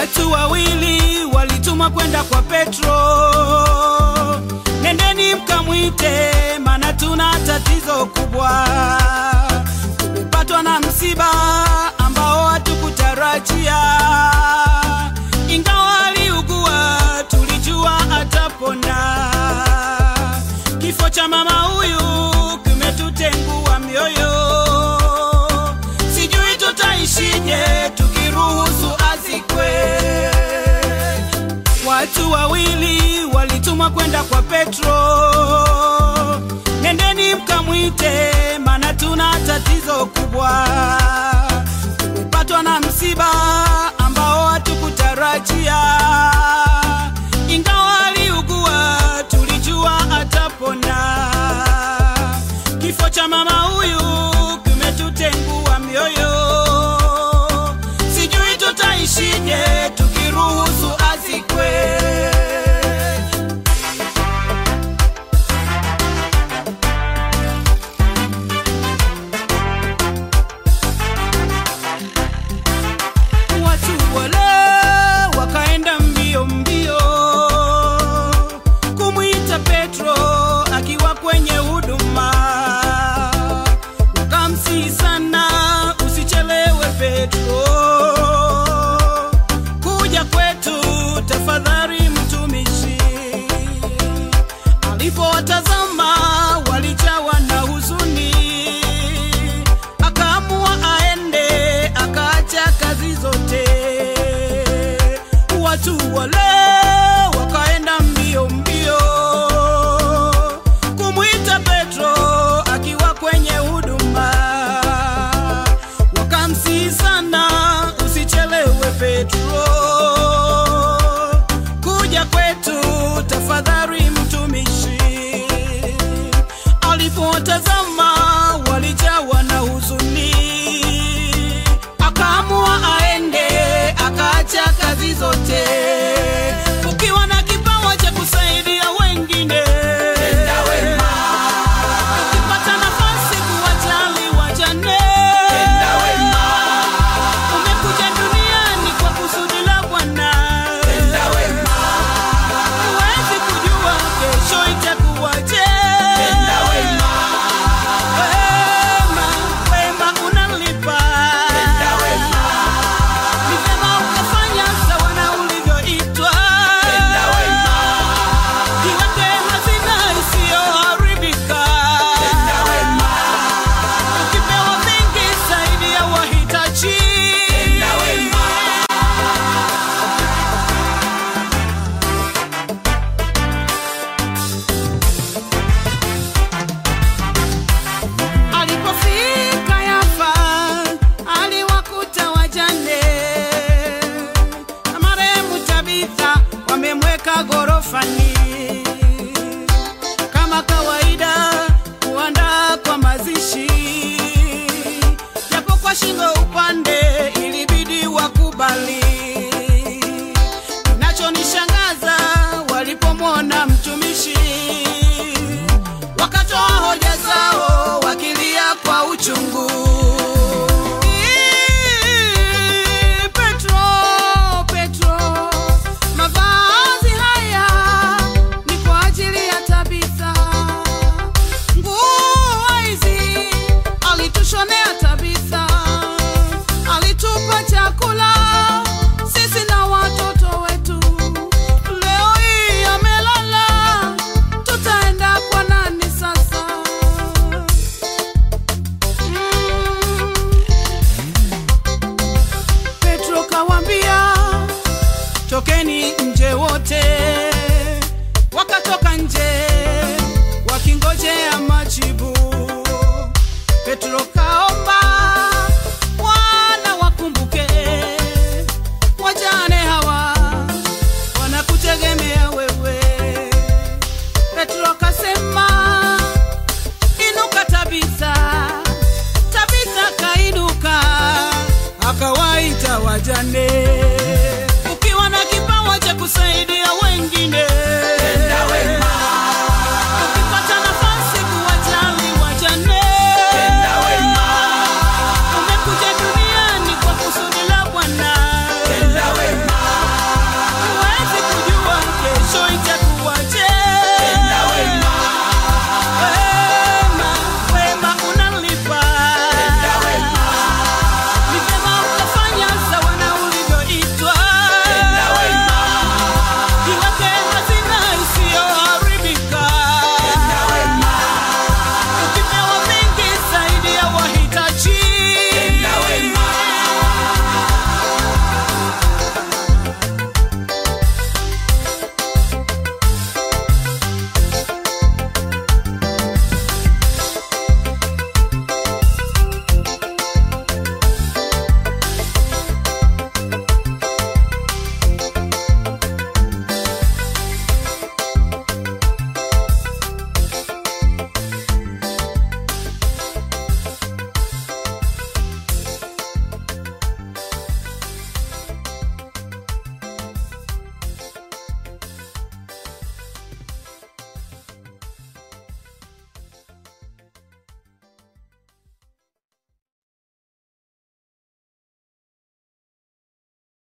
Watu wawili walitumwa kwenda kwa Petro, nendeni mkamwite, maana tuna tatizo kubwa. Tumepatwa na msiba ambao hatukutarajia, ingawa aliugua, tulijua atapona. Kifo cha mama huyu kimetutengua mioyo, sijui tutaishije tukiruhusu azikwe. Watu wawili walitumwa kwenda kwa Petro, nendeni mkamwite, maana tuna tatizo kubwa. Tumepatwa na msiba ambao hatukutarajia, ingawa aliugua, tulijua atapona. Kifo cha mama huyu kimetutengua mioyo, sijui tutaishije tukiruhusu azikwe. Watu wale wakaenda mbio mbio kumwita Petro akiwa kwenye huduma, wakamsihi sana, usichelewe Petro, kuja kwetu tafadhali, mtumishi. Alipowatazama walijawa na huzuni, akaamua aende, akaacha kazi zote. Watu wale wakaenda mbio mbio kumwita Petro akiwa kwenye huduma, wakamsihi sana, usichelewe Petro, kuja kwetu tafadhali, mtumishi. Alipotazama walijawa na huzuni, akaamua aende, akaacha kazi zote. Ukiwa na kipawa cha kusaidia wengine, ukipata nafasi kuwajali wajane, umekuja duniani kwa kusudi la Bwana. Huwezi kujua kesho itakuwaje. Wema, wema unalipa. Ni vema ukafanya sawa na ulivyoitwa. Jiweke hazina isiyoharibika. Ukipewa vingi, saidia wahitaji. Alipofika Yafa aliwakuta wajane na marehemu Tabitha wamemweka gorofani. Kama kawaida kuandaa kwa mazishi, japo kwa shingo upande ilibidi wakubali. Kinachonishangaza walipomwona mtumishi wakatoa hoja zao wakilia kwa uchungu. Ii, Petro, Petro, mavazi haya ni kwa ajili ya Tabitha. Nguo hizi alitushonea Tabitha, alitupa chakula sisi na watoto wetu. Leo hii amelala, tutaenda kwa nani sasa? Mm. Petro kawambia, tokeni nje wote. Wakatoka nje wakingojea majibu. Petro kaomba, Bwana wakumbuke wajane hawa wanakutegemea wewe. Petro akasema, inuka Tabitha. Tabitha kainuka, akawaita wajane. Ukiwa na kipawa cha kusaidia wengine,